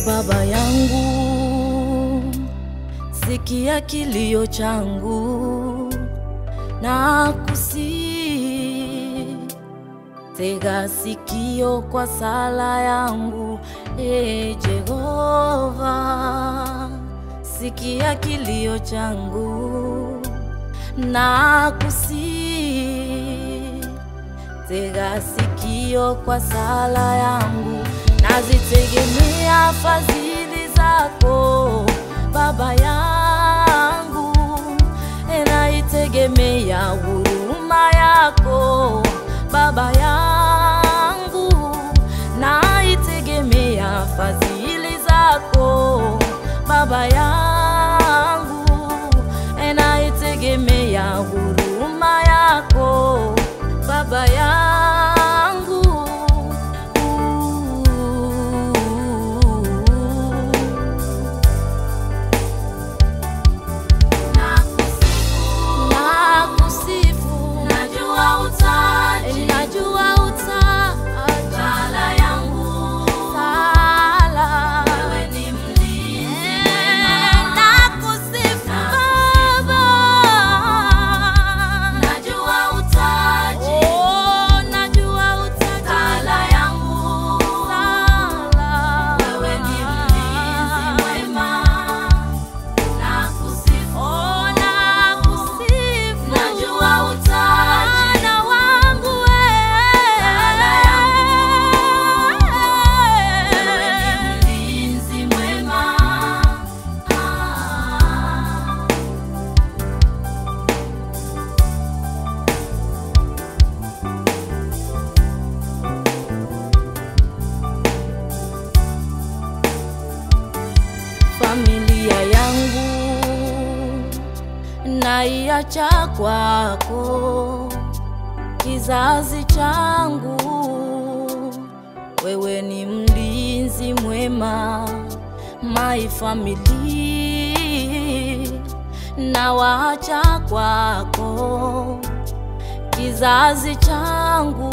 Baba yangu, sikia kilio changu na kusi tega sikio kwa sala yangu, e Jehova, sikia kilio changu na kusi tega sikio kwa sala yangu, nazitegemea fadhili zako Baba yangu, naitegemea huruma yako Baba yangu, naitegemea fadhili zako Baba yangu, naitegemea huruma yako Baba yangu. Nakusifu, najua utaji, najua utaji, sala yangu, sala, wewe ni mlinzi mwema. Nakusifu Baba, najua utaji, oh, najua utaji, sala yangu, sala, wewe ni mlinzi mwema. Nakusifu, oh, nakusifu, najua utaji na wangu wewe, sala yangu, wewe ni mlinzi mwema. Ah. familia yangu naiacha kwako, kizazi changu, wewe ni mlinzi mwema, my family nawaacha kwako, kizazi changu,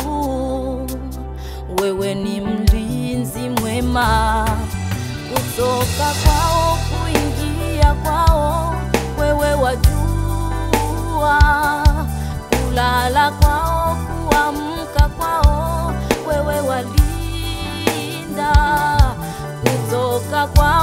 wewe ni mlinzi mwema kutoka kwao kuingia kwao, wewe wajua, kulala kwao kuamka kwao, wewe walinda, kutoka kwao